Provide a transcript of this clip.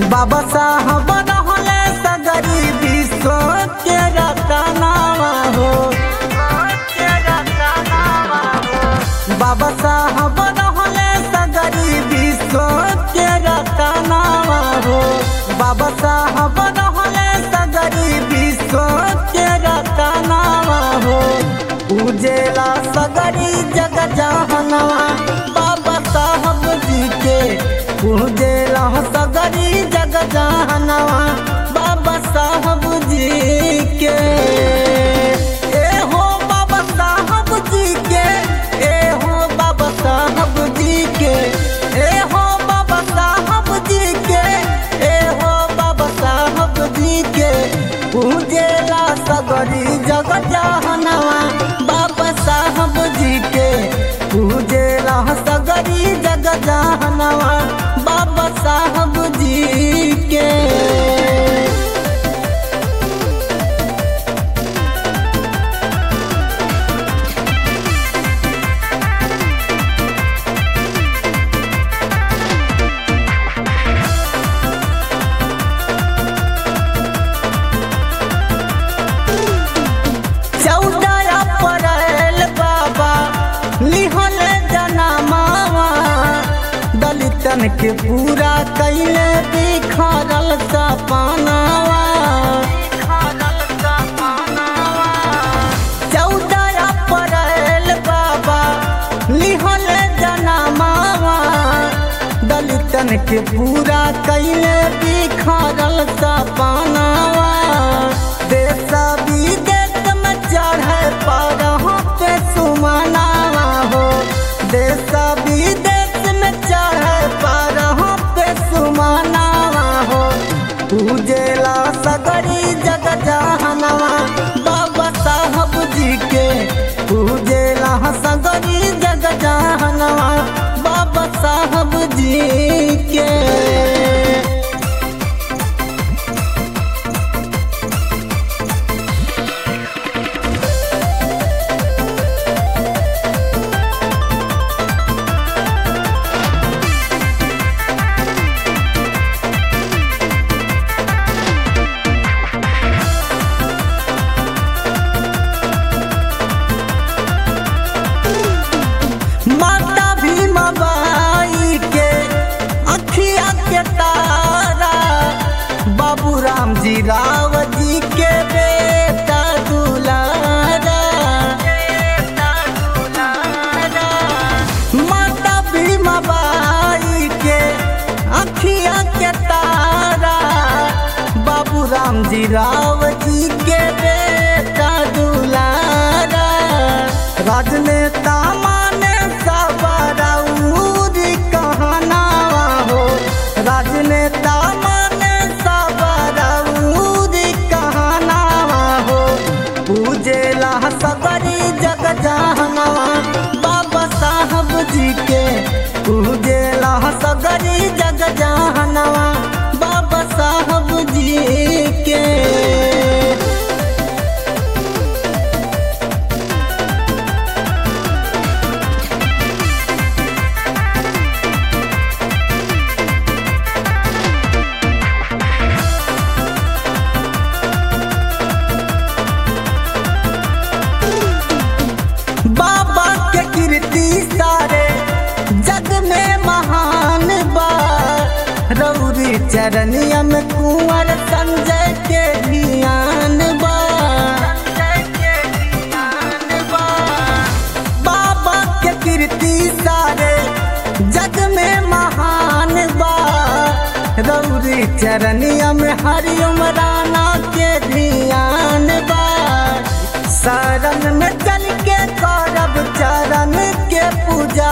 बाबा साहब रहले सगरी विश्व के रतनावा हो बाबा साहब रहले सगरी विश्व के रतनावा हो बाबा साहब रहले सगरी विश्व के रतनावा हो उजेला सगरी जग जहनवा बाबा साहब जी के उजेला सगरी जग जहनवा बाबा साहब जी के ए हो बाबा साहब जी के ए हो बाबा साहब जी के ए हो बाबा साहब जी के ए हो बाबा साहब जी के पूजेला सगरी जग जहनवा बाबा साहब जी के पूजेला सगरी जग जहनवा बाबा साहब जी के चौदह अप्रैल बाबा लिहल जनमावा दलितन के पूरा कैले बिखरल सपनावा चौदह अप्रैल बाबा लिहल जनमावा दलितन के पूरा कैले बिखरल सपनावा देश विदेश में चढ़े पर पे सुमनावा हो देश विदेश में चढ़े पर पे सुमनावा हो पूजेला सगरी जग जहनवा बाबा साहब जी के पूजेला सगरी जग जहनवा बाबा साहब जी के माता भीमा बाई के अखिया के तारा बाबू राम जी राव जी के बेटा दुलारा माता भीमा बाई के अखिया के तारा बाबू राम जी राव जी के बेटा दुलारा राजनेता माने सबराउरी कहनावा हो राजनेता माने सबराउरी कहनावा हो पूजेला सबरी जग जहनवा बाबा साहब जी के पूजेला सगरी जग जहनवा बाबा साहब जी के बाबा के कीर्ति सारे जग में महान बा रौरी चरनिया में कुंवर संजय के ध्यान बा बाबा के कीर्ति सारे जग में महान बा रौरी चरनिया में हरिओम राना के ध्यान बा शरण में चल के करब चरण के पूजा